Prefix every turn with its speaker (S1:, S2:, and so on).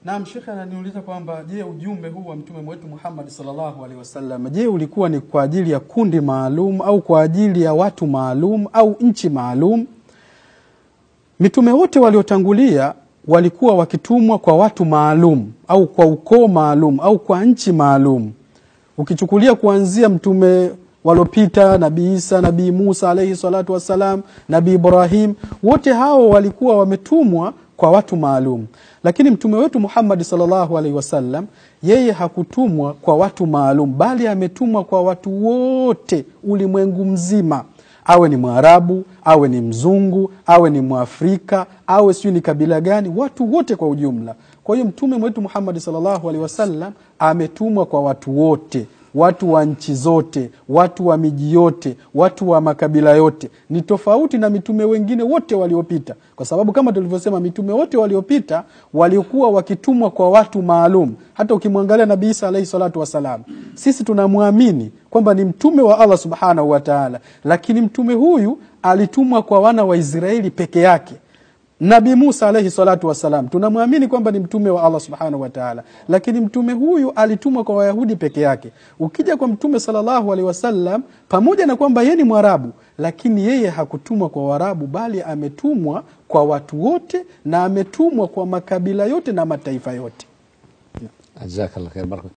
S1: Naam, shekhe ananiuliza kwamba je, ujumbe huu wa mtume wetu Muhammad sallallahu alaihi wasallam, je, ulikuwa ni kwa ajili ya kundi maalum au kwa ajili ya watu maalum au nchi maalum? Mitume wote waliotangulia walikuwa wakitumwa kwa watu maalum au kwa ukoo maalum au kwa nchi maalum. Ukichukulia kuanzia mtume waliopita Nabii Isa, Nabii Musa alaihi salatu wassalam, Nabii Ibrahim, wote hao walikuwa wametumwa kwa watu maalum, lakini mtume wetu Muhammad sallallahu alaihi wasallam yeye hakutumwa kwa watu maalum, bali ametumwa kwa watu wote ulimwengu mzima, awe ni Mwarabu, awe ni mzungu, awe ni Mwafrika, awe sijui ni kabila gani, watu wote kwa ujumla. Kwa hiyo mtume wetu Muhammad sallallahu alaihi wasallam ametumwa kwa watu wote watu wa nchi zote, watu wa miji yote, watu wa makabila yote. Ni tofauti na mitume wengine wote waliopita, kwa sababu kama tulivyosema, mitume wote waliopita walikuwa wakitumwa kwa watu maalum. Hata ukimwangalia Nabii Isa alaihi salatu wassalam, sisi tunamwamini kwamba ni mtume wa Allah subhanahu wa taala, lakini mtume huyu alitumwa kwa wana wa Israeli peke yake. Nabii Musa alaihi salatu wassalam tunamwamini kwamba ni mtume wa Allah subhanahu wa taala, lakini mtume huyu alitumwa kwa Wayahudi peke yake. Ukija kwa mtume sallallahu alaihi wasallam, pamoja na kwamba yeye ni Mwarabu, lakini yeye hakutumwa kwa Waarabu, bali ametumwa kwa watu wote na ametumwa kwa makabila yote na mataifa yote.
S2: jazakallah khair.